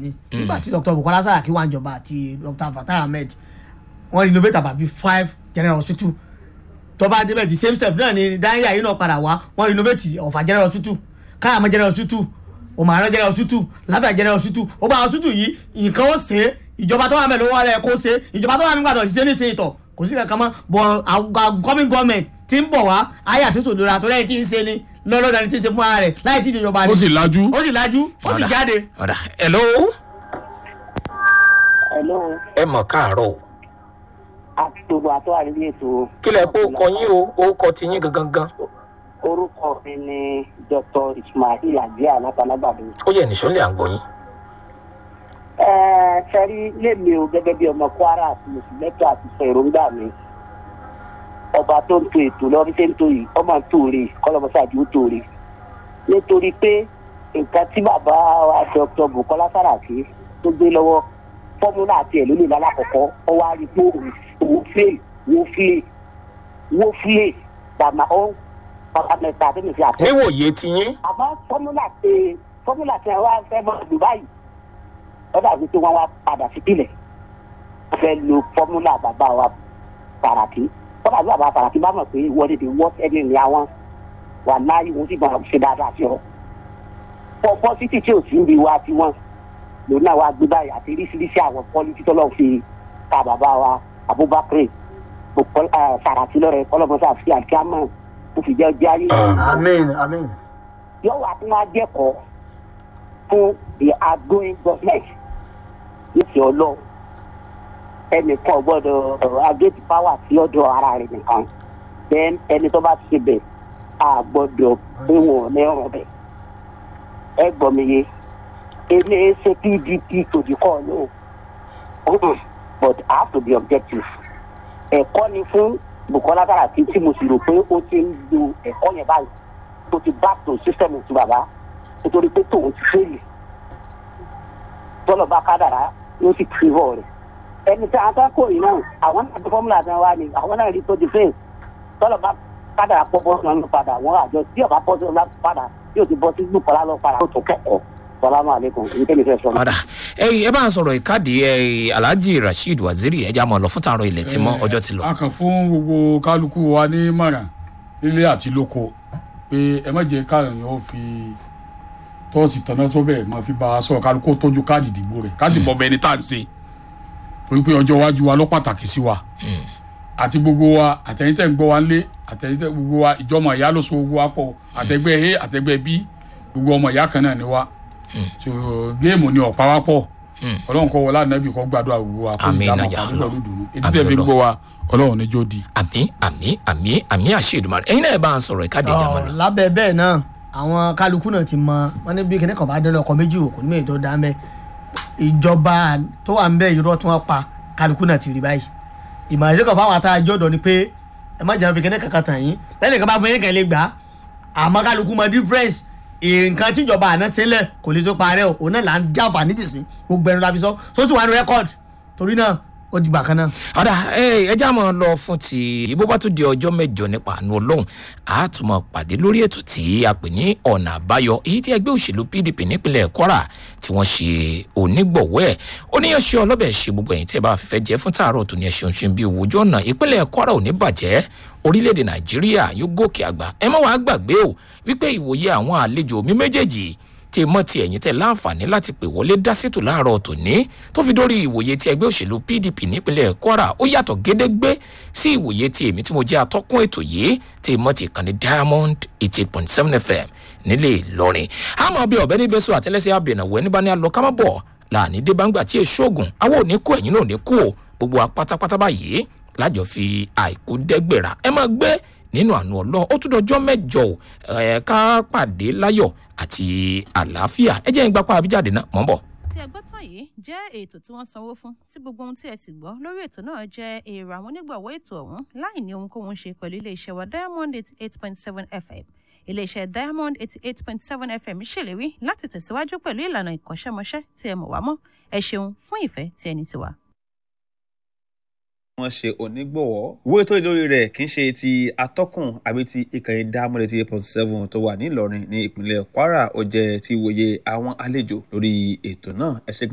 ni nígbà tí dr bukola saraki wà níjọba àti dr fatai ahmed wọ́n renovate about bíi five general hospital tó bá débẹ̀ the same step náà ni dáhìá yìí náà padà wá wọ́n renovate ọ̀fà general hospital káyàmọ́ general hospital òmàrán general hospital láfíà general hospital ó bá hospital yìí nǹkan ó ṣe é ìjọba tó wà mẹ́rin ló wà lẹ́ẹ̀ kó ṣe é ìjọba tó wà nígbà tó ṣiṣẹ́ ní ìṣe ìtọ̀ kò sí kankan mọ́ bọ̀ coming government ti ń bọ̀ wá ayé àti sòdòrà tó lẹ́yìn tí ń ṣe ni lọ́lọ́dà ni tí ń ṣe fún ara rẹ̀ láì tí ìjọba ni ó sì lajú. ó sì lajú ó sì Ọ̀dà. jáde. ọ̀dà hello Hello, ẹ mọ̀ káàárọ̀ o àti gbogbo àtọ́ àríwí ètò. kí lẹ pé ó kọ yín o ó kọ ti yín gangan gan Orúkọ mi ni Dr. Ismail Agbia Látàlágbàdo. ó yẹ nìṣó lè à ń gbọ́ yín. Ẹ sẹ́rí lémi o gẹ́gẹ́ bí ọmọ Kwara àti Mùsùlùmẹ́tò àti sọ èròǹgbà mi. Ọba tó ń to ètò lọ bí ṣe ń to yìí, ọmọ ń tòrè, kọ́lọ́mọsáàjì ó tòrè. Nítorí pé nǹkan tí bàbá wa Dr. Bukola Saraki tó gbé lọ́wọ́ fọ́múlà àti ẹ̀ ló lè lálàkọ̀kọ́ ọwọ́ àrígbó òun fílè wó fílè wó fílè bàmà ó bàbá mẹ́ta tó lè fi àtọ́. níwòye ti yín àmọ́ fọ́múlà ṣe fọ́múlà ṣe wá fẹ́ mọ́ ọdún báyìí ó dàbí pé wọ́n wá padà sí pìlẹ̀ wọ́n fẹ́ lo fọ́múlà bàbá wa Sàràkí wọ́n dàbí bàbá Sàràkí bá mọ̀ pé wọ́n lè dé wọ́t ẹni ní àwọn wà láyé wọ́n sì máa ṣe dáadáa sí ọ. fọ́ pọ́sítì tí ò sí ń bi wá tí wọ́n lòun náà wá gbé báyìí àti oríṣiríṣi àwọn pọ́lítì tọ́lọ́ fi ta bàbá wa Abubakar Bukola eh, Sàràkí lọ́rẹ̀ kọ́lọ́mọsá fi àkíámọ̀ ó fi jẹ́ jẹ́ ayé amen amen. yóò wá fún wa jẹ́kọ̀ọ́ fún the outgoing government nífi ọlọ́ ẹnìkan gbọ́dọ̀ agate power sí ọ̀dọ̀ ara rẹ̀ nìkan then ẹni tó bá ṣe bẹ̀ a gbọ́dọ̀ pé wọn ò ní ọ̀rọ̀ bẹ̀ ẹ gbọ́ mi yé ilé ṣe pdp to the call no Mm-mm. but i have to be objective ẹ̀kọ́ ni fún bukola saraki tí mo sì rò pé ó ti ń lo ẹ̀kọ́ yẹn báyìí tó ti back to system ti bàbá nítorí pé tòun ti fẹ́ẹ̀lì tọ́lọ̀ bá kádàrá yóò sì tìrọ̀ rẹ̀ ẹni tí àwọn akẹ́kọ̀ọ́ yìí náà àwọn náà ti fọ́múlà tí wọ́n wá ní àwọn náà rí tó ti fẹ́ẹ̀ tọ́lọ̀ bá kádàrá pọ̀ bọ́sùn náà ló padà wọ́n àjọ tí ọ̀bá bọ́sùn náà padà yóò ti bọ́ sí gbùkọ́lá lọ padà tó tó kẹ́kọ̀ọ́ salamu aleykum èyí tẹ́lẹ̀ fẹ́ sọ. ọ̀dà ẹ ẹ bá ń sọ̀rọ̀ ìkádìí ẹ alhaji rasheed waziri ẹ já mọ̀ lọ fún tààrọ̀ ilẹ̀ tí mọ́ ọjọ́ ti lọ. a kàn fún gbogbo kálukú wa ní mọ̀ràn nílé àti lóko pé ẹ má jẹ́ káàyàn ó fi tọ́ọ̀sì tọ́nà sọ́bẹ̀ máa fi bá a sọ̀rọ̀ kálukú ó tọ́jú káàdì ìdìbò rẹ̀ ká sì bọ́ bẹ́ẹ̀ ni tá à ń ṣe torí pé ọjọ́ iwájú wa ló pàtàkì sí wa àti gbogbo wa àtẹ̀yìntẹ̀ ń gbọ́ wa ńlé àtẹ̀yìntẹ̀ gbogbo wa ìjọmọ ìyá ló so gbogbo wa pọ̀ àtẹ̀gbẹ́ a àtẹ̀gbẹ́ b gbogbo ọmọ ìyá kan náà ni wa so géèmù ni ọ̀pá wa pọ̀ ọlọ́run kọ́ wọlé ànábì kọ́ gbàdúrà gbogbo wa kó Àmín, ìdámọ̀ nàjà pàdé lọ. pẹ̀lú dùnú etí Àmín tẹ̀ fi ń lọ. gbọ́ wa ọlọ́run níjó di. àmì àmì àmì àmì àṣẹ ìdùmarè ẹyin náà ẹ bá ń sọ̀rọ̀ ìkádìí ìjà mọ́ lọ. Ọ̀, lábẹ́ bẹ́ẹ̀ náà àwọn kálukú náà ti mọ wọn ní bí kíní kan bá dé lọkọ méjì òkú ní èyí tó dá mẹ́ ìjọba tó wà ń bẹ irọ́ tí wọ́n pa kálukú náà ti rí báyìí ìmọ̀ràn ìṣẹ́kọ̀ fáwọn àtàjọ́ ọ̀dọ́ ni pé ẹ má jẹun fi kíní kankan tàn yín lẹ́nu kan bá fún yín kẹ́ lè gbà á àmọ́ kálukú mọ difference nǹkan tíjọba àná sílẹ̀ kò lè tó parẹ́ o òun náà là ń jáfà ní tìsín gbogbo ẹnu la fi sọ sóṣù wà ní rẹ́kọ̀d torí náà ó di gbà kan náà. ọ̀dà ẹ já mọ́ lọ fún ti ìbò bá tún di ọjọ́ mẹ́jọ nípa àánú ọlọ́run a tún mọ̀ pàdé lórí ètò tí a pè ní ọ̀nà àbáyọ èyí tí ẹgbẹ́ òṣèlú pdp nípínlẹ̀ kwara tí wọ́n ṣe onígbọ̀wọ́ ẹ̀ oníyanṣẹ́ ọlọ́bẹ̀ ṣe gbogbo ẹ̀yìn tí ẹ bá fífẹ́ jẹ́ fún tààrọ̀ tó ní ẹṣin ṣe bí owó ojú ọ̀nà ìpínlẹ̀ kwara ò ní bàjẹ́ orílẹ̀-èdè nàìjíríà yóò gòkè àgbà ẹ má wàá gbàgbé o wípé ìwòye àwọn àlejò mi méjèèjì tí mọ́ ti ẹ̀yìn tẹ̀ láǹfààní láti pè wọlé dá sètò láàárọ̀ tòní tó fi dórí ìwòye ti ẹgbẹ́ òṣèlú pdp nípínlẹ̀ kwara ó yàtọ̀ gédégbé sí ìwòye ti èmi tí mo jẹ́ atọ́kùn ètò yìí tí mọ́ ti kàn ní diamond eighty eight point seven fm nílé ìlọrin àmọ́ bí ọ̀bẹ níbẹ̀ sọ àtẹ́lẹsẹ̀ abẹ̀nàwó ẹni bá ní alọ́ kámábọ̀ láàní débàǹgbà tí èso ògùn àwọn ò ní kú ẹ̀yìn náà ò ní kú o gbogbo wa pátápátá báyìí lájọ fi àìkú dẹ́gbẹ̀rà ẹ máa gbé nínú àánú ọlọ́run ó tún dọjọ́ mẹ́jọ ò ẹ̀ ká pàdé láyọ̀ àti àlàáfíà ẹ jẹ́ ń gbapá àbíjáde náà mọ́ bọ̀. tí ẹ gbọ́ tán yìí jẹ́ ètò tí wọ́n sanwó fún tí gbogbo ohun tí ẹ sì gbọ́ lórí ètò náà jẹ́ èrò àwọn onígbọ̀wọ́ ètò ọ̀hún láì ní ohunkóhun ṣe pẹ̀lú iléeṣẹ́ wa diamond eighty eight point seven fm iléeṣẹ́ diamond eighty eight point seven fm ṣèlérí láti tẹ̀síwájú pẹ̀lú ìlànà ìkọ́ṣẹ́mọṣẹ́ tí ẹ mọ̀ wá mọ́ ẹ ṣeun fún ìfẹ́ tí ẹni ti wà. wọ́n ṣe onígbọ̀wọ́ ìwé tó lórí rẹ̀ kì í ṣe ti atọ́kùn àbí ti ìkànnì dámọ́lẹ̀ ti eight point seven tó wà ní ìlọrin ní ìpínlẹ̀ kwara ó jẹ́ ti wòye àwọn àlejò lórí ètò náà ẹ ṣe